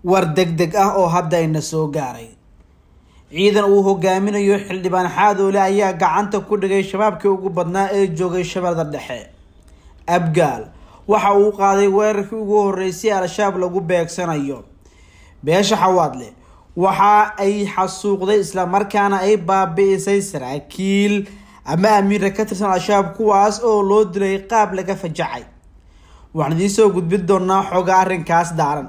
war deg deg ah oo hadda ina soo gaaray ciidan uu hogaaminayo xildhibaan xaadoole ayaa gacanta ku dhigay shabaabkii ugu badnaa ee joogay shabeellada dhexe abgaal waxa uu qaaday weerarkii ugu horreysay al-shabaab lagu beegsanayo beesha xawaadle waxa ay xasuuqday islamarkaana ay baabi-isay saraakiil ama amiira ka tirsan al-shabaab kuwaas oo loo dilay qaab laga fajacay waxaan idiin soo gudbin doonaa xoga arrinkaas daaran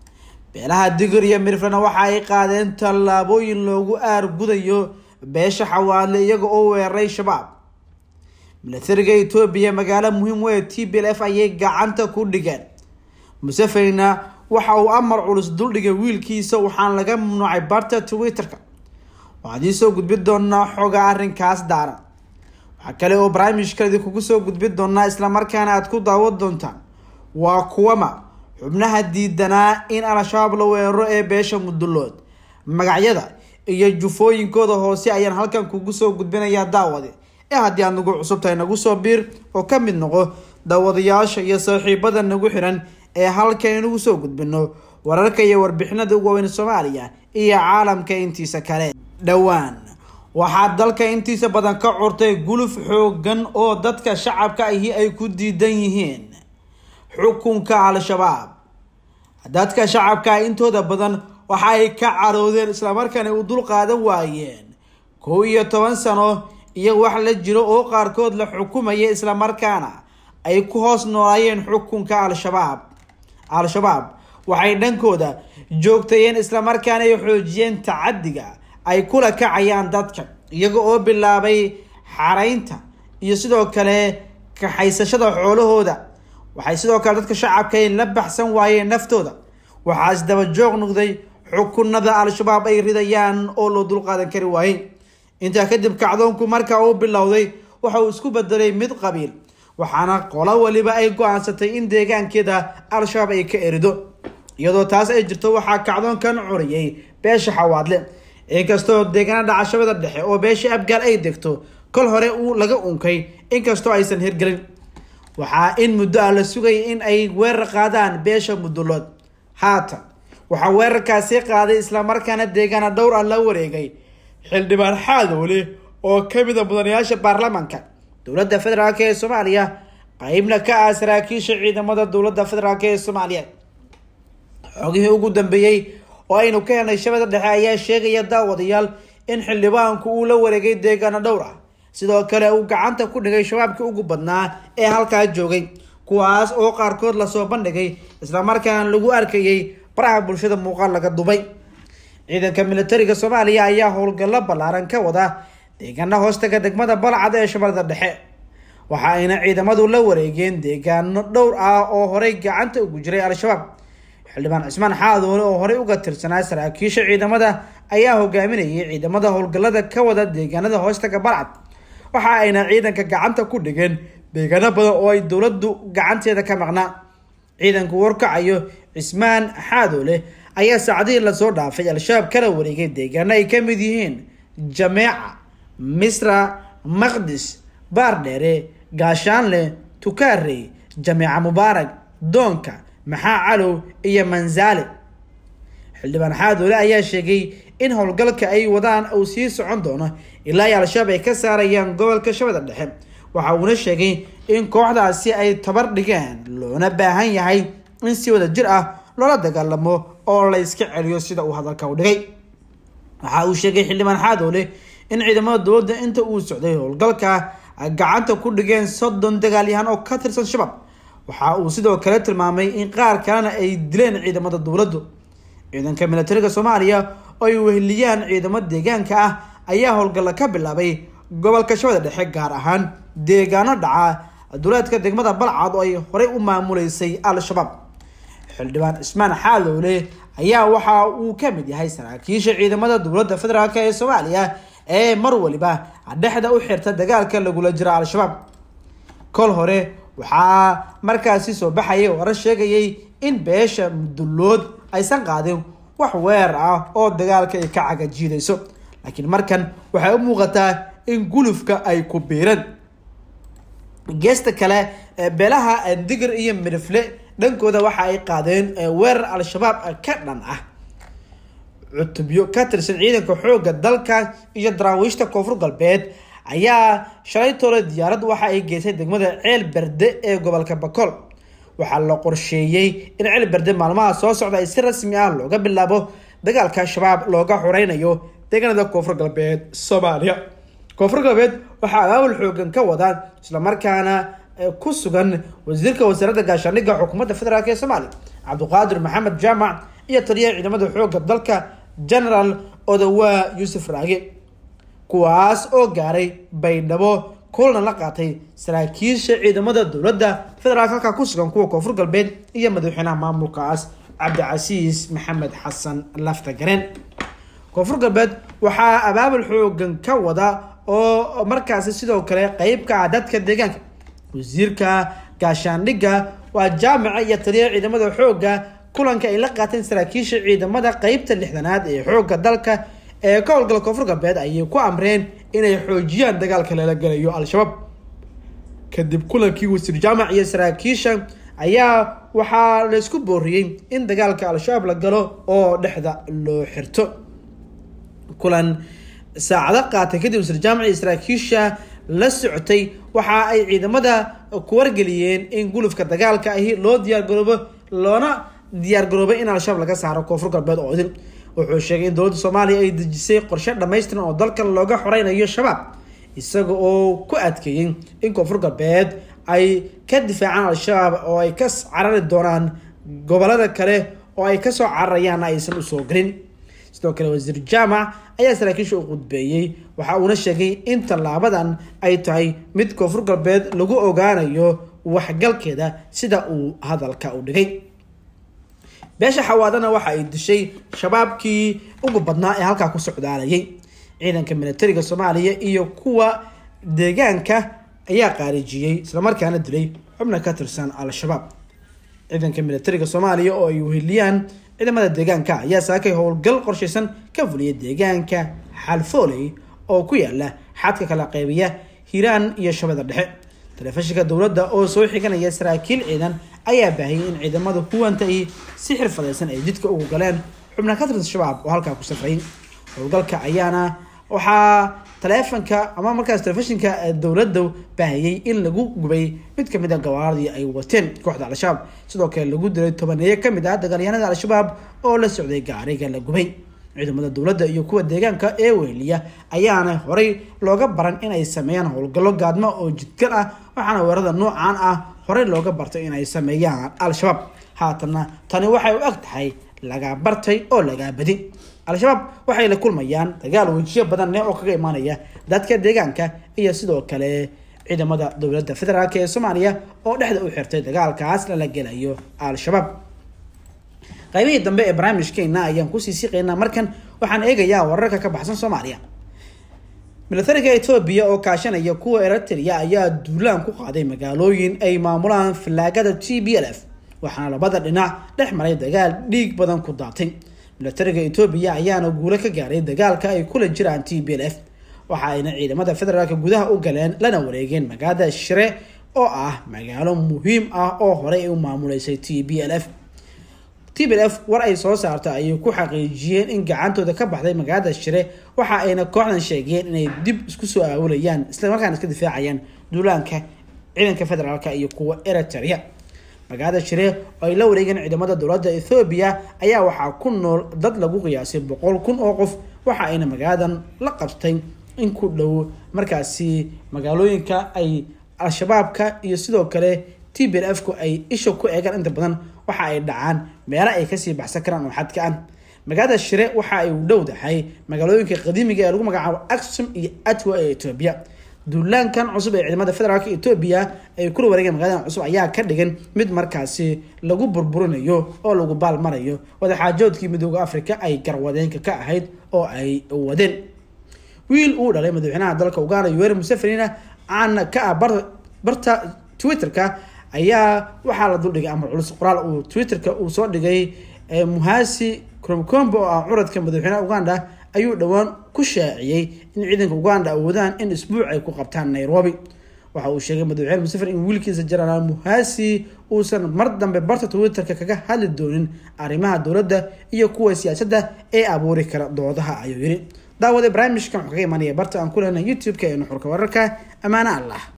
beelaha digir iyo mirflena waxa ay qaadeen tallaabooyin loogu aargudayo beesha xawaadle iyaga oo weeraray shabaab milatariga etoobiya magaalo muhiim u ee t b l f ayay gacanta ku dhigeen musevena waxa uu amar culus duldhigay wiilkiisa waxaana laga mamnuucay barta twitter-ka waxaan idiin soo gudbin doonaa xoga arrinkaas daaran waxaa kale oo barnaamijka idinkugu soo gudbin doonaa islamarkaana aada ku daawan doontaan waa kuwama xubnaha diidanaa in al-shabaab la weeraro ee beesha mudulood magacyada iyo jufooyinkooda hoose ayaan halkan kugu soo gudbinayaa daawade ee haddii aad nagu cusub tahay nagu soo biir oo ka mid noqo daawadayaasha iyo saaxiibada nagu xiran ee halkan inagu soo gudbino wararka iyo warbixinada ugu waaweyn soomaaliya iyo caalamka intiisa kale dhowaan waxaa dalka intiisa badan ka curtay guluf xoogan oo dadka shacabka ahi ay ku diidan yihiin xukunka al-shabaab dadka shacabka intooda badan waxa ay ka caroodeen islamarkaana u dul qaadan waayeen kow iyo toban sano iyo wax la jiro oo qaarkood la xukumaya islamarkaana ay ku hoos noolaayeen xukunka al-shabaab al-shabaab waxay dhankooda joogtayeen islamarkaana ay xoojiyeen tacadiga ay kula kacayaan dadka iyaga oo bilaabay xaraynta iyo sidoo kale kaxaysashada xoolahooda waxay sidoo kale dadka shacabka ay la baxsan waayeen naftooda waxaa isdaba joog noqday xukunada al-shabaab ay ridayaan oo loo dulqaadan kari waayey intaa kadib kacdoonku marka uu bilowday waxa uu isku bedelay mid qabiil waxaana qolo waliba ay go-aansatay in deegaankeeda al-shabaab ay ka erido iyadoo taas ay jirto waxaa kacdoonkan curiyay beesha xawaadle inkastoo deegaana dhacashabada dhexe oo beesha abgaal ay degto kol hore uu laga unkay inkastoo aysan hirgelin waxaa in muddo ah la sugayay in ay weerar qaadaan beesha mudulood haatan waxaa weerarkaasi qaaday islamarkaana deegaana dhowr ah la wareegay xildhibaan xaadoole oo kamid a mudanayaasha baarlamaanka dowladda federaalk ee soomaaliya qeybna ka ah saraakiisha ciidamada dowladda federaalk ee soomaaliya xogihii ugu dambeeyey oo aynu ka helnay shabada dhexe ayaa sheegaya daawadayaal in xildhibaanku uu la wareegay deegaano dhowr ah sidoo kale uu gacanta ku dhigay shabaabkii ugu badnaa ee halkaa joogay kuwaas oo qaarkood lasoo bandhigay islamarkaana lagu arkayay baraha bulshada muuqaal laga dubay ciidanka militariga soomaaliya ayaa howlgallo ballaaran ka wada deegaana hoostaga degmada balcad ee shabeellada dhexe waxa ayna ciidamadu la wareegeen deegaano dhowr ah oo horey gacanta ugu jiray al-shabaab xildhibaan cismaan xaadoole oo horey uga tirsanaa saraakiisha ciidamada ayaa hogaaminayay ciidamada howlgallada ka wada deegaanada hoostaga balcad waxa ayna ciidanka gacanta ku dhigeen deegaano badan oo ay dowladdu gacanteeda ka maqnaa ciidanku warkacayo cismaan xaadoole ayaa saacadihii lasoo dhaafay al-shabaab kala wareegay deegaano ay ka mid yihiin jameeca misra maqdis baardheere gaashaanle tukaarey jameeca mubaarag doonka maxaa calow iyo manzaale xildhibaan xaadoole ayaa sheegay in howlgalka ay wadaan uu sii socon doono ilaa ay al-shabaab ay ka saarayaan gobolka shabeeda dhexe waxa uuna sheegay in kooxdaasi ay tabar dhigeen loona baahan yahay in si wada jir ah loola dagaalamo oo la iska celiyo sida uu hadalka u dhigay waxa uu sheegay xildhibaan xaadoole in ciidamada dowladda inta uu socday howlgalka gacanta ku dhigeen soddon dagaalyahan oo ka tirsan shabaab waxa uu sidoo kale tilmaamay in qaar kalena ay dileen ciidamada dowladdu ciidanka militariga soomaaliya oo ay weheliyaan ciidamo deegaanka ah ayaa howlgalla ka bilaabay gobolka shabeeda dhexe gaar ahaan deegaano dhaca duleedka degmada balcad oo ay horey u maamuleysay al-shabaab xildhibaan cismaan xaadoole ayaa waxa uu ka mid yahay saraakiisha ciidamada dowladda federaalk ee soomaaliya ee mar waliba dhexda u xirta dagaalka lagula jiro al-shabaab kol hore waxaa markaasi soo baxayay warar sheegayay in beesha mudulood aysan qaadin wax weerar ah oo dagaalka ay ka cagajiidayso laakiin markan waxay u muuqataa in gulufka ay ku biireen geesta kale beelaha digir iyo midifle dhankooda waxa ay qaadeen weerar al-shabaab ka dhan ah cutubyo ka tirsan ciidanka xoogga dalka iyo daraawiishta koonfur galbeed ayaa shalay toole diyaarad waxa ay geysay degmada ceel berde ee gobolka bakool waxaa la qorsheeyey in ceel berde maalmaha soo socda ay si rasmi ah looga bilaabo dagaalka shabaab looga xoreynayo deegaanada koonfur galbeed soomaaliya koonfur galbeed waxaa abaabul xoogan ka wadaan islamarkaana ku sugan wasiirka wasaaradda gaashaandhigga xukuumadda federaalk ee soomaaliya cabdiqaadir maxamed jaamac iyo taliyaha ciidamada xoogga dalka generaal odawaa yuusuf raage kuwaas oo gaaray baydhabo kulana la qaatay saraakiisha ciidamada dowladda federaalk halkaa ku sugan kuwa koonfur galbeed iyo madaxweynaha maamulkaas cabdicasiis maxamed xasan lafta gareen koonfur galbeed waxaa abaabul xoogan ka wada oo markaasi sidoo kale qeyb ka ah dadka deegaanka wasiirka gaashaandhigga waa jaamica iyo taliyaha ciidamada xoogga kulanka ay la qaateen saraakiisha ciidamada qeybta lixdanaad ee xoogga dalka ee ka howlgala koonfur galbeed ayay ku amreen inay xoojiyaan dagaalka lala gelayo al-shabaab kadib kulankii wasiir jaamac iyo saraakiisha ayaa waxaa laysku booriyey in dagaalka al-shabaab la galo oo dhexda loo xirto kulan saacado qaatay kadib wasiir jaamac iyo saraakiisha la socotay waxa ay ciidamada ku wargeliyeen in gulufka dagaalka ahi loo diyaargaroobo loona diyaargaroobay in al-shabaab laga saaro koonfur galbeed oo idin wuxuu sheegay in dowladda soomaaliya ay dejisay qorshe dhammaystiran oo dalkan looga xoreynayo shabaab isaga oo ku adkeeyey in koonfur galbeed ay ka difaacaan al-shabaab oo ay ka carari doonaan gobolada kale oo ay kasoo cararayaanna aysan usoo gelin sidoo kale wasiir jaamac ayaa saraakiisha u qudbeeyey waxa uuna sheegay in tallaabadan ay tahay mid koonfur galbeed lagu ogaanayo waxgalkeeda sida uu hadalka u dhigay beesha xawaadana waxa ay dishay shabaabkii ugu badnaa ee halkaa ku socdaalayay ciidanka militariga soomaaliya iyo kuwa deegaanka ayaa qaarijiyey islamarkaana dilay xubna ka tirsan al-shabaab ciidanka militariga soomaaliya oo ay weheliyaan ciidamada deegaanka ayaa saakay howlgal qorshaysan ka fuliyay deegaanka xalfooley oo ku yaala xadka kala qeybiya hiiraan iyo shabeeda dhexe telefishinka dowladda oo soo xiganaya saraakiil ciidan ayaa baahiyay in ciidamada kuwanta ay si xirfadaysan ay jidka ugu galeen xubna ka tirsan shabaab oo halkaa ku safray howlgalka ayaana waxaa taleefanka ama markaas telefishinka dowladda baahiyey in lagu gubay mid kamid a gawaaradii ay wateen kooxda al-shabaab sidoo kale lagu dilay tobaneeyo kamid ah dagaalyahanada al-shabaab oo la socday gaariga la gubay ciidamada dowladda iyo kuwa deegaanka ee weheliya ayaana horey looga baran inay sameeyaan howlgallo gaadmo oo jidgal ah waxaana weerarada noocan ah horey looga bartay inay sameeyaan al-shabaab haatanna tani waxay u eg tahay lagaa bartay oo lagaa badi al-shabaab waxay la kulmayaan dagaal wejiyo badan leh oo kaga imaanaya dadka deegaanka iyo sidoo kale ciidamada dowladda federaalk ee soomaaliya oo dhexda u xirtay dagaalkaas lala gelayo al-shabaab qaybihii dambe ee barnaamijkeena ayaan kusii siqaynaa markan waxaan eegayaa wararka ka baxsan soomaaliya militariga etoobiya oo kaashanaya kuwa eritrea ayaa duulaan ku qaaday magaalooyin ay maamulaan fallaagada t b l f waxaana labada dhinac dhex maray dagaal dhiig badan ku daatay militariga etoobiya ayaana guulo ka gaaray dagaalka ay kula jiraan t b l f waxa ayna ciidamada federaalk gudaha u galeen lana wareegeen magaalada shire oo ah magaalo muhiim ah oo horey ay u maamuleysay t b l f t b l f war ay soo saarta ayay ku xaqiijiyeen in gacantooda ka baxday magaalada shire waxa ayna kooxdan sheegeen inay dib isku soo aawilayaan islamarkaana iska difaacayaan duulaanka ciidanka federaalk iyo kuwa eritrea magaalada shire oo ay la wareegeen ciidamada dowladda ethoobiya ayaa waxaa ku nool dad lagu qiyaasay boqol kun oo qof waxa ayna magaaladan la qabtay in ku dhow markaasi magaalooyinka ay al-shabaabka iyo sidoo kale t b l f ku ay isha ku eegaan inta badan waxa ay dhacaan meelo ay kasii baxsan karaan oo xadka ah magaalada shire waxa ay u dhowdahay magaalooyinka qadiimiga ee lagu magacaabo aksum iyo atwa ee etoobiya duulaankan cusub ee ciidamada federaalk etoobiya ay kula wareegeen magaladan cusub ayaa ka dhigan mid markaasi lagu burburinayo oo lagu baalmarayo wadaxaajoodkii midooda africa ay garwadeenka ka ahayd oo ay wadeen wiil uu dhalay madaxweynaha dalka uganda yoweri musevenina caana ka ah barta twitterka ayaa waxaa la duldhigay amar culus qoraal uu twitterka uu soo dhigay muhasi cromcombo oo ah curadka madaxweynaha uganda ayuu dhowaan ku shaaciyey in ciidanka uganda awoodaan in isbuuc ay ku qabtaan nairobi waxa uu sheegay madaxweyne museveni in wiilkiisa jenaraal muhasi uusan mar dambe barta twitterka kaga hadli doonin arrimaha dowladda iyo kuwa siyaasadda ee abuuri kara doodaha ayuu yidhi daawade barnaamijkan wuxuu kaga imanaya barta aan ku lehnay youtube-ka ee nuxurka wararka ammaane allah